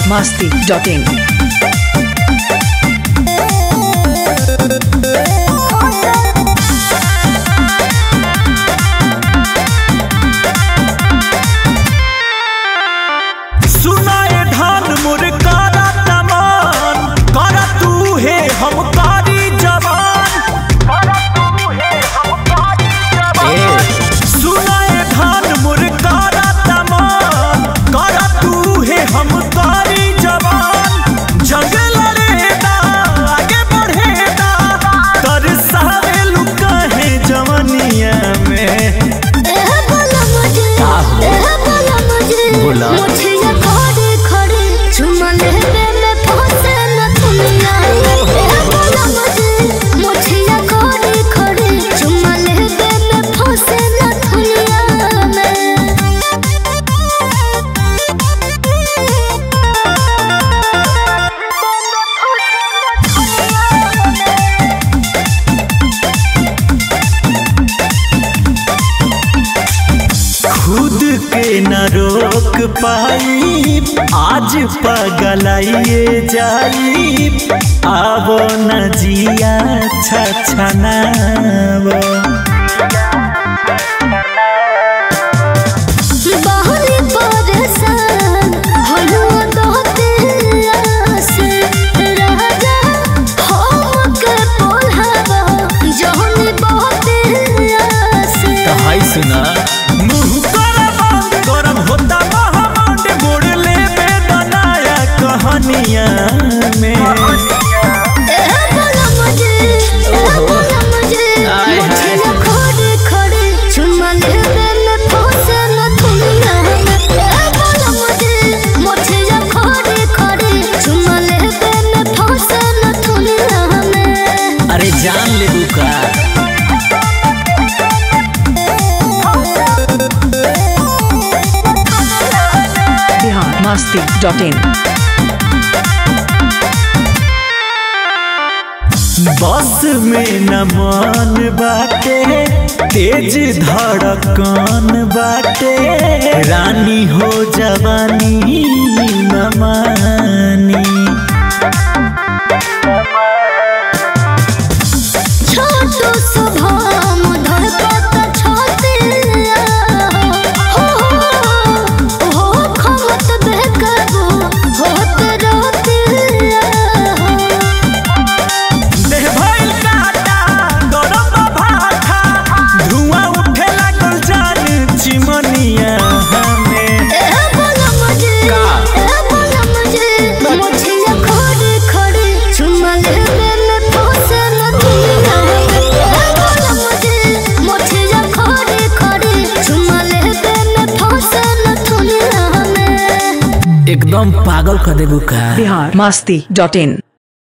masti.in. सुनाए धान मोर कारा तमान करा तू हे हम कारी जवान सुनाए धान मोर कारा तमान करा तू हे हम कारी जवान जंग लड़ेदा आगे बढ़ेदा तरसावे लुका है जवानिया में एह बोला मुझे एह बोला मुझे बोला। मुझे ये खड़े खड़े चुमा लेने में फंसे न दुनिया एह बोला मुझे मुझे ये खड़े खड़े चुमा लेने में फंसे न दुनिया में खुद के न रोक पाई आज पगलाइए जाई आवो न जिया छछनावो बाहरी परेशान हलो दोते आसे राजा हम के बोलहबा जहनी बहुते आसे हाय सुना मुंह कर बंद करम होता महामंड मोड़ ले बेदनाया कहानिया में एह बोला मुझे एह बोला मुझे आय मुझे हाय। ये खड़े खड़े चुमा लेने में फंसे न दुनिया में एह बोला मुझे मुझे ये खड़े खड़े चुमा लेने में फंसे न दुनिया में अरे जान ले बुका Bihar masti.in. बस में न मन बाटे तेज धड़कन बाटे रानी हो जवानी न मानी छोटो सुभाम धड़कत छाते हो हो हो खमत बेकबो होत रोते देह भइल काटा गरम भाठा धुआं उठे लागल जान चिमनिया हमें ए बोला मुझे का? ए बोला मुझे मुझे ये खड़े खड़े चुमा लेने में फंसे न दुनिया ए बोला मुझे मुझे ये खड़े खड़े चुमा लेने में फंसे न दुनिया में एकदम पागल कर देबू का Bihar masti.in.